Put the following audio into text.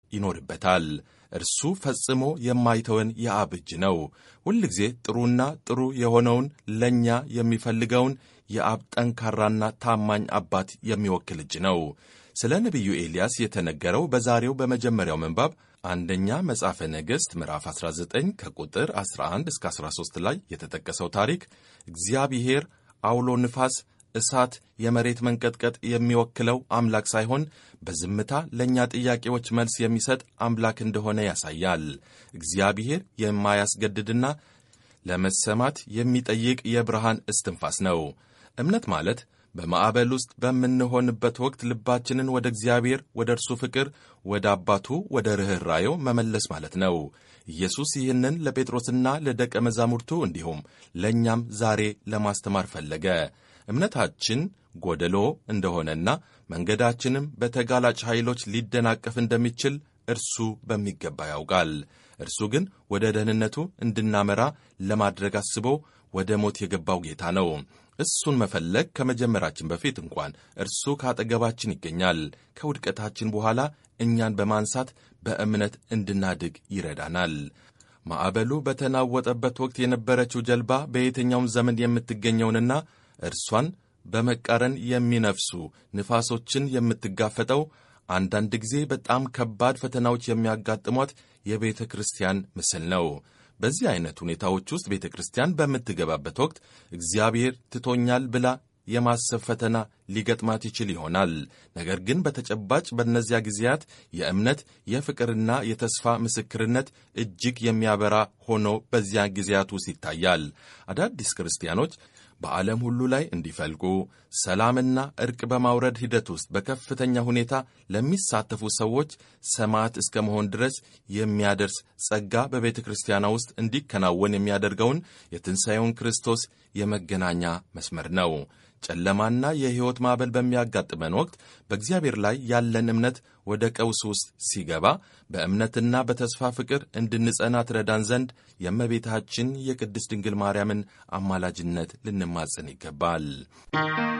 ይኖርበታል። እርሱ ፈጽሞ የማይተወን የአብ እጅ ነው። ሁልጊዜ ጥሩና ጥሩ የሆነውን ለእኛ የሚፈልገውን የአብ ጠንካራና ታማኝ አባት የሚወክል እጅ ነው። ስለ ነቢዩ ኤልያስ የተነገረው በዛሬው በመጀመሪያው ምንባብ አንደኛ መጽሐፈ ነገሥት ምዕራፍ 19 ከቁጥር 11 እስከ 13 ላይ የተጠቀሰው ታሪክ እግዚአብሔር አውሎ ንፋስ፣ እሳት፣ የመሬት መንቀጥቀጥ የሚወክለው አምላክ ሳይሆን በዝምታ ለእኛ ጥያቄዎች መልስ የሚሰጥ አምላክ እንደሆነ ያሳያል። እግዚአብሔር የማያስገድድና ለመሰማት የሚጠይቅ የብርሃን እስትንፋስ ነው። እምነት ማለት በማዕበል ውስጥ በምንሆንበት ወቅት ልባችንን ወደ እግዚአብሔር፣ ወደ እርሱ ፍቅር፣ ወደ አባቱ፣ ወደ ርኅራዬው መመለስ ማለት ነው። ኢየሱስ ይህንን ለጴጥሮስና ለደቀ መዛሙርቱ እንዲሁም ለእኛም ዛሬ ለማስተማር ፈለገ። እምነታችን ጎደሎ እንደሆነና መንገዳችንም በተጋላጭ ኃይሎች ሊደናቀፍ እንደሚችል እርሱ በሚገባ ያውቃል። እርሱ ግን ወደ ደህንነቱ እንድናመራ ለማድረግ አስቦ ወደ ሞት የገባው ጌታ ነው። እሱን መፈለግ ከመጀመራችን በፊት እንኳን እርሱ ከአጠገባችን ይገኛል። ከውድቀታችን በኋላ እኛን በማንሳት በእምነት እንድናድግ ይረዳናል። ማዕበሉ በተናወጠበት ወቅት የነበረችው ጀልባ በየትኛውም ዘመን የምትገኘውንና እርሷን በመቃረን የሚነፍሱ ንፋሶችን የምትጋፈጠው አንዳንድ ጊዜ በጣም ከባድ ፈተናዎች የሚያጋጥሟት የቤተ ክርስቲያን ምስል ነው። በዚህ አይነት ሁኔታዎች ውስጥ ቤተ ክርስቲያን በምትገባበት ወቅት እግዚአብሔር ትቶኛል ብላ የማሰብ ፈተና ሊገጥማት ይችል ይሆናል። ነገር ግን በተጨባጭ በእነዚያ ጊዜያት የእምነት የፍቅርና የተስፋ ምስክርነት እጅግ የሚያበራ ሆኖ በዚያ ጊዜያት ውስጥ ይታያል። አዳዲስ ክርስቲያኖች በዓለም ሁሉ ላይ እንዲፈልቁ ሰላምና እርቅ በማውረድ ሂደት ውስጥ በከፍተኛ ሁኔታ ለሚሳተፉ ሰዎች ሰማዕት እስከ መሆን ድረስ የሚያደርስ ጸጋ በቤተ ክርስቲያኗ ውስጥ እንዲከናወን የሚያደርገውን የትንሣኤውን ክርስቶስ የመገናኛ መስመር ነው። ጨለማና የሕይወት ማዕበል በሚያጋጥመን ወቅት በእግዚአብሔር ላይ ያለን እምነት ወደ ቀውስ ውስጥ ሲገባ በእምነትና በተስፋ ፍቅር እንድንጸና ትረዳን ዘንድ የእመቤታችን የቅድስት ድንግል ማርያምን አማላጅነት ልንማጸን ይገባል።